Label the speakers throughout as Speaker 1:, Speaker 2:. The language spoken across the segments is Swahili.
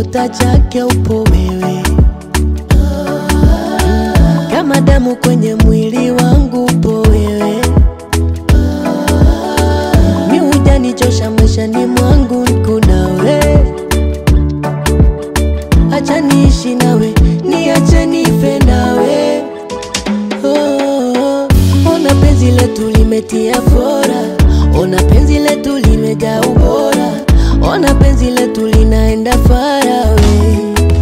Speaker 1: kiota chake upo wewe kama damu kwenye mwili wangu upo wewe mi hujanichosha maishani mwangu niko nawe acha niishi nawe niache nife nawe oh, ona penzi letu limetia fora ona penzi letu limejaa ubora ona penzi letu linaenda farawe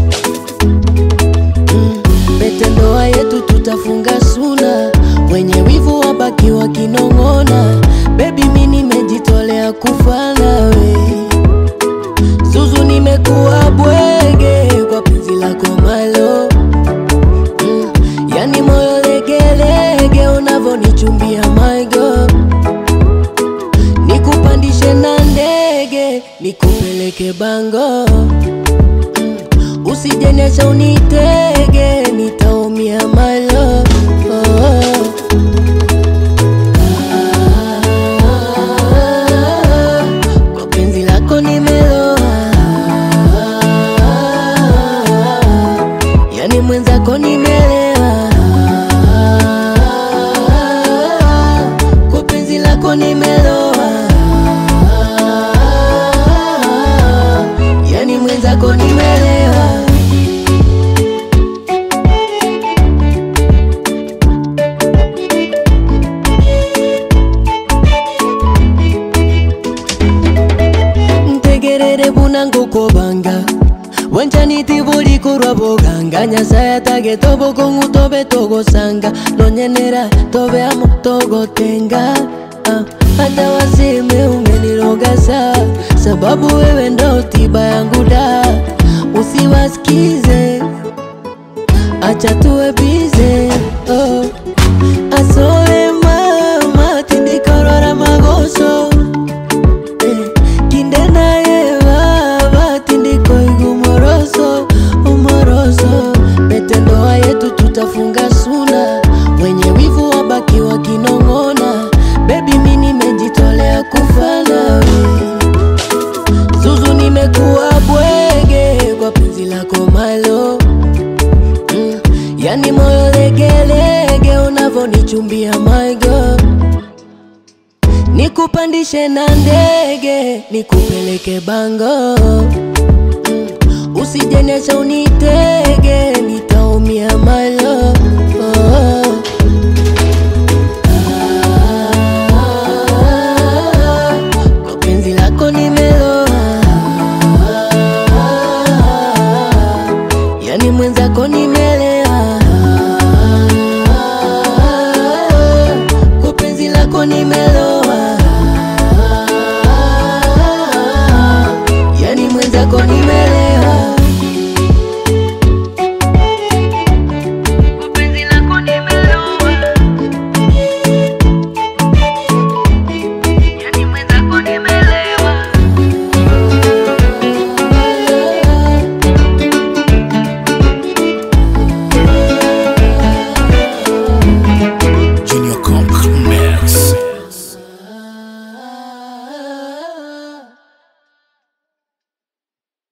Speaker 1: mm, pete ndoa yetu tutafunga suna wenye wivu wabaki wakinong'ona bebi mi nimejitolea kufa nawe zuzu nimekuwa bwege kwa penzi lako malo mm, yani moyo legelege unavonichumbia maigo nikupandishe na ndege nikupeleke bango mm, usijenesha unitege nitaumia malo oh. Ah, kwa penzi lako nimeloa yani mwenzako nimelewa kwa penzi lako nimeloa yani mwenzako nimelewa ntegerere bunango kobanga wanchaniti bulikurwa boganga nyasaye atage tobokong'u tobe togosanga nonyenera tobeamo togotenga ah, hata waseme umenirogasa sababu wewe ndo tiba yangu da usiwasikize acha tuwe bize oh. asoe mama tindikorora magoso Eh, kinde naye baba tindiko igumoroso umoroso pete ndoa yetu tutafunga suna wenye wivu wabaki wakinong'ona bebi mi nimejitolea kufa nawe zuzu nimekuwa bwege kwa penzi lako malo mm, yani moyo legelege unavonichumbia maigo nikupandishe na ndege nikupeleke bango mm, usijenesha unitege nitaumia malo